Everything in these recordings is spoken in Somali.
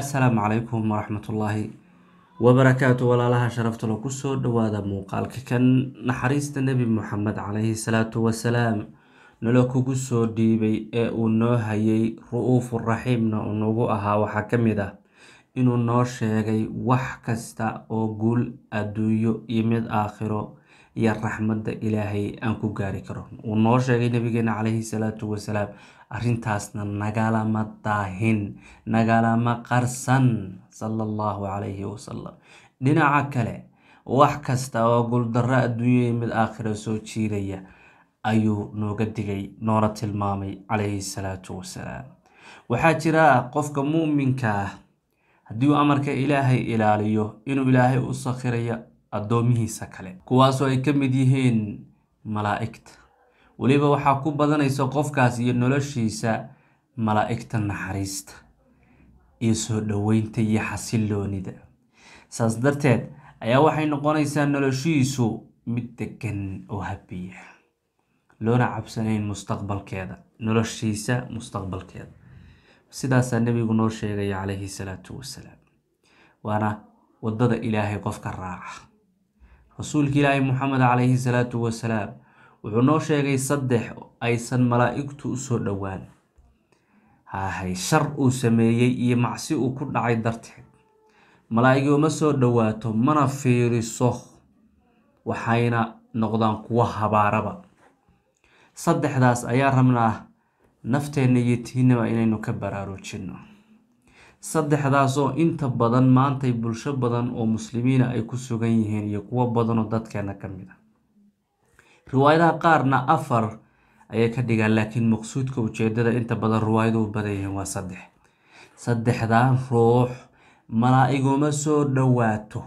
assalaamu calaykum waraxmatullaahi wabarakaatu walaalaha sharafta lo kusoo dhawaada muuqaalka kan naxariista nebi moxamed calayhi salaatu wasalaam nalo kugu soo dhiibay ee uu noo hayay ru-uufu raxiimna uu nagu ahaa waxaa ka mid ah inuu noo sheegay wax kasta oo guul adduunyo iyo mid aakhiro iyo raxmadda ilaahay aan ku gaari karo uu noo sheegay nabigeena calayhi salaatu wasalaam arrintaasna nagalama daahin nagalama qarsan sala allahu calayhi wasalam dhinaca kale wax kasta oo guuldarro adduunyo iyo mid aakhiro soo jiidaya ayuu nooga digay noona tilmaamay calayhi salaatu wasalaam waxaa jira qofka muuminka ah haddii uu amarka ilaahay ilaaliyo inuu ilaahay u sakhirayo addoomihiisa kale kuwaasoo ay ka mid yihiin malaa'igta weliba waxaa ku badanaysa qofkaas iyo noloshiisa malaa'igta naxariista iyo soo dhoweynta iyo xasiloonida saas darteed ayaa waxay noqonaysaa noloshiisu mid degan oo habiya loona cabsanayn mustaqbalkeeda noloshiisa mustaqbalkeeda sidaasaa nebigu noo sheegaya calayhi salaatu wasalaam waana waddada ilaahay qofka raaca rasuulka ilaahay moxamed calayhi salaatu wasalaam wuxuu noo sheegay saddex aysan malaa'igtu usoo dhowaan hahay shar uu sameeyey iyo macsi uu ku dhacay darteed malaa'igi uma soo dhowaato mana fiiriso waxayna noqdaan kuwo habaaraba saddexdaas ayaa rabnaa nafteenna iyo tiinaba inaynu ka baraarujinno saddexdaasoo inta badan maantay bulsho badan oo muslimiina ay ku sugan yihiin iyo kuwo badanoo dadkeena ka mid a riwaayadaha qaarna afar ayay ka dhigaan laakiin maqsuudka ujeedada inta badan riwaayadu u badan yihiin waa saddex saddexdan ruux malaa'iguma soo dhowaato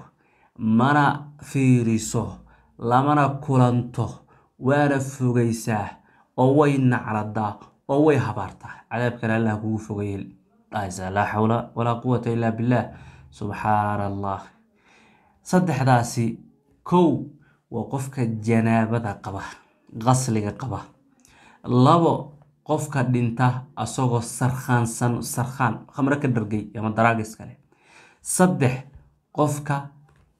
mana fiiriso lamana kulanto waana fogeysaa oo way nacladaa oo way habaartaa cadaabkana allah kugu fogayay dhahaysaa laa xawla walaa quwata illaa billaah subxaana allah saddexdaasi kow waa qofka janaabada qaba qasliga qaba labo qofka dhinta asagoo sarkhaansan sarkhaan khamro ka dhargay ama daraagis kale saddex qofka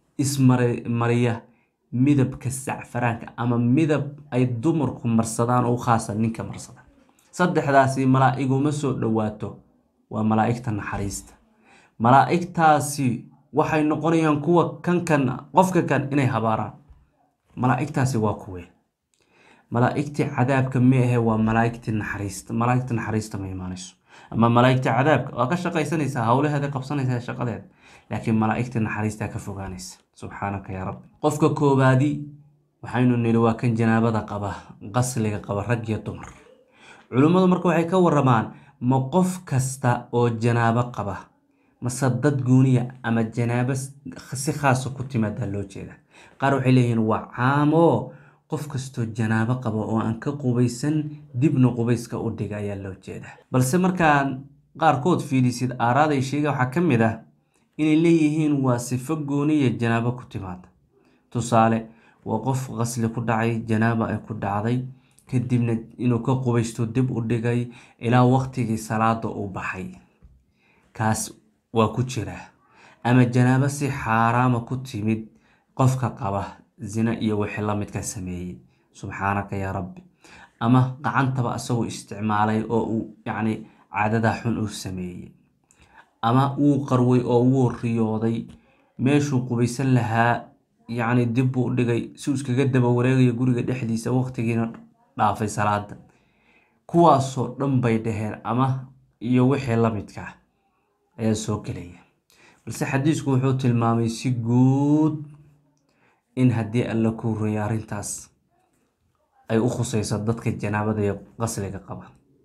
ismariya midabka sacfaraanka ama midab ay dumarku marsadaan oo u khaasa ninka marsada saddexdaasi malaa'iguma soo dhowaato waa malaa'igta naxariista malaa'igtaasi waxay noqonayaan kuwa kankan qofka kan inay habaaraan malaa'igtaasi waa kuwe malaa'igtii cadaabka ma ahe waa malaa'igtii naxariista malaa'igta naxariista ma imaanayso ama malaa'igta cadaabka waa ka shaqaysanaysaa howlaheeda qabsanaysaa shaqadeeda laakiin malaa'igta naxariistaa ka fogaanaysa subxaanaka yaa rabbi qofka koobaadi waxaynu nidhi waa kan janaabada qaba qasliga qaba rag iyo dumar culimmadu marka waxay ka waramaan ma qof kasta oo janaabo qaba mase dad guuniya ama janaabo si khaasa ku timaadaa loo jeeda qaar waxay leeyihiin waa caamo qof kastoo janaabo qaba oo aan ka qubaysan dibna qubayska u dhiga ayaa loo jeeda balse markaan qaarkood fiidhisid aaraaday sheega waxaa ka mid ah inay leeyihiin waa sifo gooniya janaabo ku timaada tusaale waa qof qasli ku dhacay janaaba ay ku dhacday kadibna inuu ka qubaysto dib u dhigay ilaa waqtigii salaada uu baxay kaas waa ku jiraa ama janaabo si xaaraama ku timid qofka qaba zina iyo wixii lamidka sameeyey subxaanaka yaa rabbi ama gacantaba isagoo isticmaalay oo uu yacni caadada xun uu sameeyey ama wuu qarway oo wuu riyooday meeshuu qubaysan lahaa yacni dib buu dhigay si uu iskaga daba wareegaya guriga dhexdiisa waqtigiina dhaafay salaada kuwaasoo dhan bay dhaheen ama iyo wixii lamidka ayaa soo gelaya balse xadiisku wuxuu tilmaamay si guud in haddii alla kuu roya arrintaas ay u khuseyso dadka janaabada iyo qasliga qaba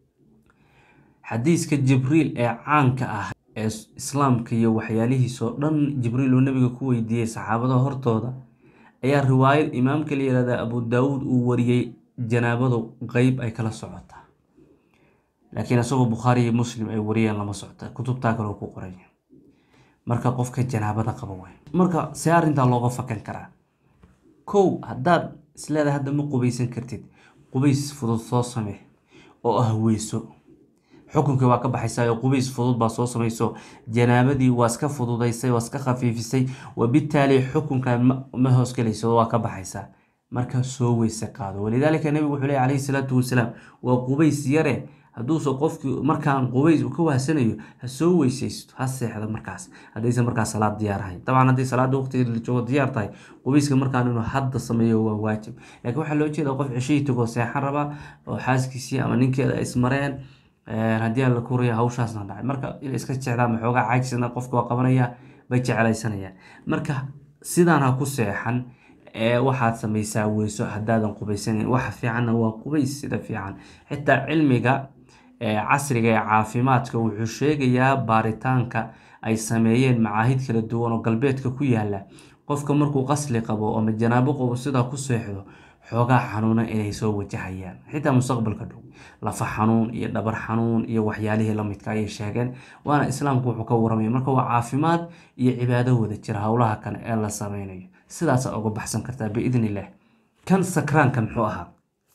xadiiska jibriil ee caanka ah ee islaamka iyo waxyaalihiisoo dhan jibriil uu nabiga ku weydiiyey saxaabada hortooda ayaa riwaayad imaamka la yihahda abu daawuud uu wariyey janaabadu qeyb ay kala socotaa laakiin isagoo bukhaari iyo muslim ay wariyeen lama socta kutubtaa kaloo ku qoraya marka qofka janaabada qaba way marka see arrintaa looga fakan karaa kow haddaad isleedahay hadda ma qubaysan kartid qubays fudud soo samee oo ah weyso xukunkii waa ka baxaysaa oo qubays fudud baa soo samayso janaabadii waa iska fududaysay waa iska khafiifisay wabitaali xukunkan ma hoosgelayso waa ka baxaysaa marka soo weyse qaado walidaalika nabigu wuxuu leey calayhi salaatu wasalaam waa qubays yare hadduusa qofkii markaan qubays uu ka wahsanayo ha soo weysaysto ha seexdo markaas haddaysan markaas salaad diyaar ahayn dabcan haddii salaada waqtigeeda la joogo diyaar tahay qubayska markaan inuu hadda sameeyo waa waajib laakiin waxaa loo jeeda qof ceshihii tagoo seexan raba oo xaaskiisii ama ninkeeda ismareen haddii aan la kuriya hawshaasna dhacay marka inay iska jeclaan maxoogaa caajisna qofka waa qabanaya bay jeclaysanayaan marka sidaan ha ku seexan waxaad samaysaa weyso haddaadan qubaysanin waxa fiicanna waa qubays sida fiican xitaa cilmiga casriga ee caafimaadka wuxuu sheegayaa baaritaanka ay sameeyeen macaahid kala duwan oo galbeedka ku yaala qofka markuu qasli qabo ama janaabo qabo sidaa ku seexdo xoogaa xanuuna inay soo wajahayaan xitaa mustaqbalka dhow lafa xanuun iyo dhabar xanuun iyo waxyaalihii lamidka ayay sheegeen waana islaamku wuxuu ka waramaya marka waa caafimaad iyo cibaado wada jira howlaha kale ee la sameynayo sidaasa uga baxsan kartaa biidn illah kan sakraanka muxuu ahaa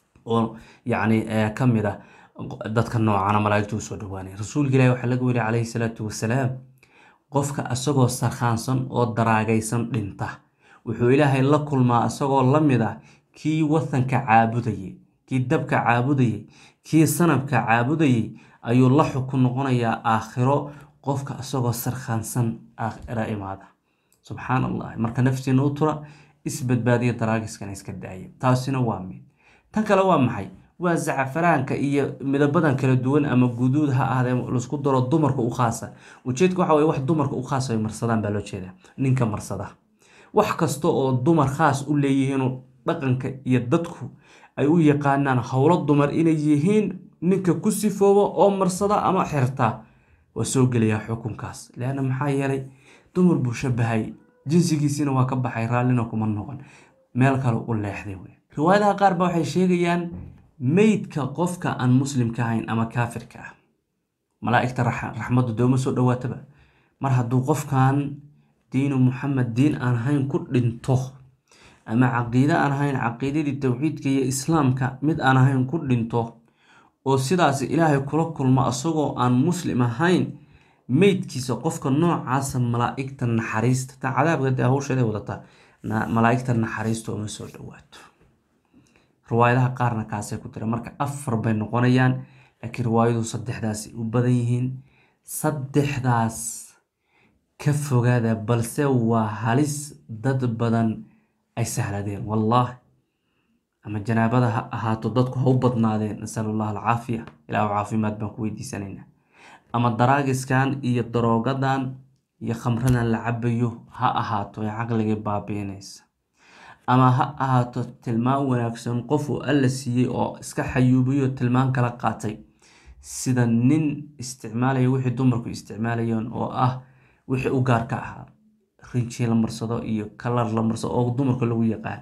oo yacni ka mid ah dadka noocana malaa'igtu u soo dhawaanay rasuulka ilahi waxaa laga weli calayhi salaatu wasalaam qofka isagoo sarkhaansan oo daraagaysan dhinta wuxuu ilaahay la kulmaa isagoo la mid ah kii watanka caabudayay kii dabka caabudayay kii sanabka caabudayay ayuu la xukun noqonayaa aakhiro qofka isagoo sarkhaansan aakhiro imaada subxaan allah marka naftiina u tura isbadbaadiya daraagiskana iska daaya taasina waa mid tan kale waa maxay waa zacfaraanka iyo midabadan kala duwan ama guduud ha ahdee laisku daro dumarka u khaasa ujeedka waxa weye wax dumarka u khaas ay marsadaan baa loo jeedaa ninka marsada wax kasta oo dumar khaas u leeyihiinoo dhaqanka iyo dadku ay u yaqaanaan howlo dumar inay yihiin ninka ku sifooba oo marsada ama xirta waa soo gelayaa xukunkaas leanna maxaa yeelay dumar buu shabahay jinsigiisiina waa ka baxay raallina kuma noqon meel kale u leexday wey riwaayadaha qaar ba waxay sheegayaan meydka qofka aan muslimka ahayn ama kaafirka ah malaa'igta raxmaddu dooma soo dhawaataba mar hadduu qofkan diinu muxamed diin aan ahayn ku dhinto ama caqiide aan ahayn caqiidadii towxiidka iyo islaamka mid aan ahayn ku dhinto oo sidaas ilaahay kula kulmo isagoo aan muslim ahayn meydkiisa qofka noocaasa malaa'igta naxariista ta cadaabka dee hawsheeday wadataa malaa'igta naxariista uma soo dhawaato riwaayadaha qaarna kaasay ku tira marka afar bay noqonayaan laakiin riwaayadu saddexdaasay u badan yihiin saddexdaas ka fogaada balse waa halis dad badan ay sahladeen wallahi ama janaabada ha ahaato dadku ha u badnaadeen nasalu allah alcaafiya ilaahu caafimaad baan ku weydiisanaynaa ama daraagiskan iyo daroogadan iyo khamradan la cabayo ha ahaato ee caqligii baabiinaysa ama ha ahaato tilmaan wanaagsan qof uu alla siiyey oo iska xayuubiyo tilmaan kala qaatay sida nin isticmaalaya wixii dumarku isticmaalayeen oo ah wixii u gaarka ahaa rinji la marsado iyo kalar la marsado oo dumarka lagu yaqaan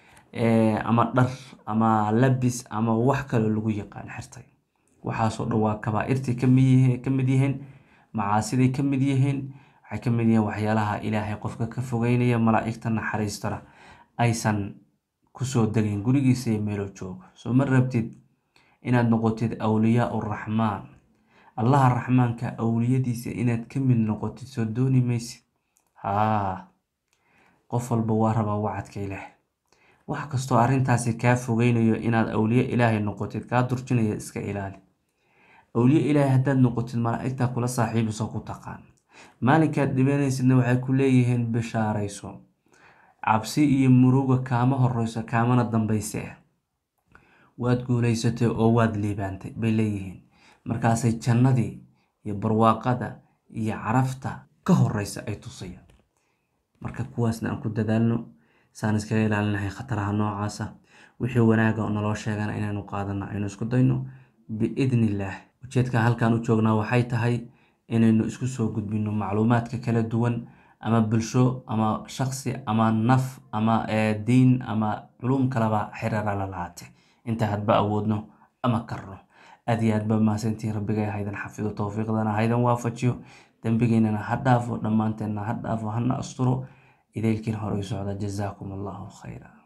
ama dhar ama labis ama wax kaloo lagu yaqaan xirtay waxaasoo dhan waa kabaa-irtay ka mid yihiin macaasiday ka mid yihiin waxay ka mid yihiin waxyaalaha ilaahay qofka ka fogeynaya malaa'igta naxariistana aysan kusoo degayn gurigiisa iyo meeloo joogo soo ma rabtid inaad noqotid awliyaa uraxmaan allaha raxmaanka awliyadiisa inaad ka mid noqotid soo dooni maysid haa qof walba waa rabaa wacadka ilaah wax kastoo arrintaasi kaa fogeynayo inaad awliye ilaahay noqotid kaa durjinaya iska ilaali awliye ilaahay haddaad noqotid malaa'igtaa kula saaxiibiso ku taqaan maalinkaad dhibanaysidna waxay ku leeyihiin bishaarayso cabsi iyo muruga kaama horeyso kaamana dambayse waad guulaysatay oo waad liibaantay bay leeyihiin markaasay jannadii iyo barwaaqada iyo carafta ka horeysa ay tusayaan marka kuwaasna aan ku dadaalno saan iskaga ilaalinahay khataraha noocaasa wixii wanaaga naloo sheegana inaynu qaadano aynu isku dayno biidni illaah ujeedkan halkan u joognaa waxay tahay inaynu isku soo gudbino macluumaadka kala duwan ama bulsho ama shaqsi ama naf ama diin ama culum kaleba xiriira la lahaate inta hadba awoodno ama karno aad iyo aad ba mahadsantihiin rabbigay haydan xafido towfiiqdana haydan waafajiyo dembigeynana ha dhaafo dhammaanteenna ha dhaafo hana asturo idaylkiin hore u socda jazaakum allahu khayra